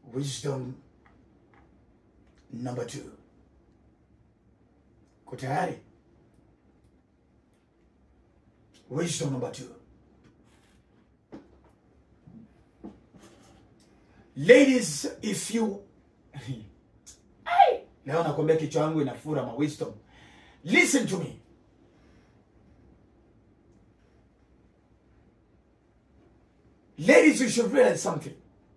wisdom number two ko tayari wisdom number two ladies if you Ai! leo nakwambia kichwa yangu inafura ma wisdom listen to me ladies you should realize something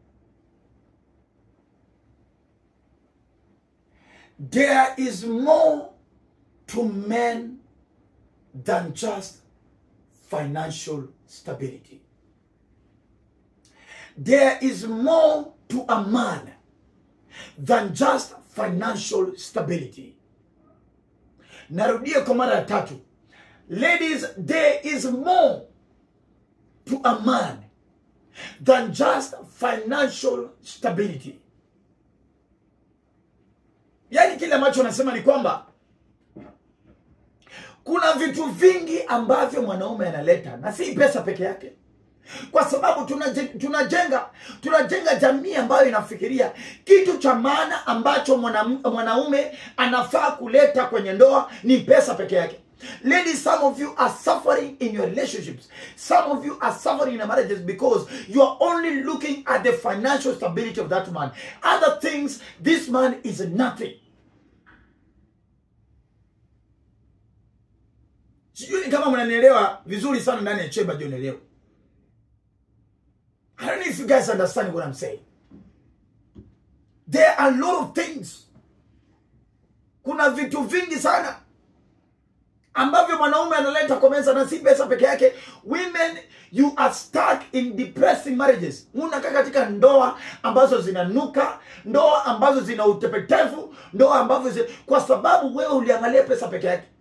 there is more to men than just financial stability. There is more to a man than just financial stability. Narudia kwa mara ya tatu. Ladies, there is more to a man than just financial stability. Yaani kile ambacho nasema ni kwamba kuna vitu vingi ambavyo mwanaume analeta na si pesa peke yake kwa sababu tunaje- tunajenga tunajenga jamii ambayo inafikiria kitu cha maana ambacho mwanam- mwanaume anafaa kuleta kwenye ndoa ni pesa peke yake Ladies, some of you are suffering in your relationships. Some of you are suffering in your marriages because you are only looking at the financial stability of that man. Other things, this man is nothing. sijui kama mnanielewa vizuri sana ndani ya chemba jioni leo i don't know if you guys understand what i'm saying there are a lot of things kuna vitu vingi sana ambavyo mwanaume analeta kwa meza na si pesa peke yake women you are stuck in depressing marriages unakaa katika ndoa ambazo zinanuka ndoa ambazo zina utepetevu ndoa ambazo zi... kwa sababu wewe uliangalia pesa peke yake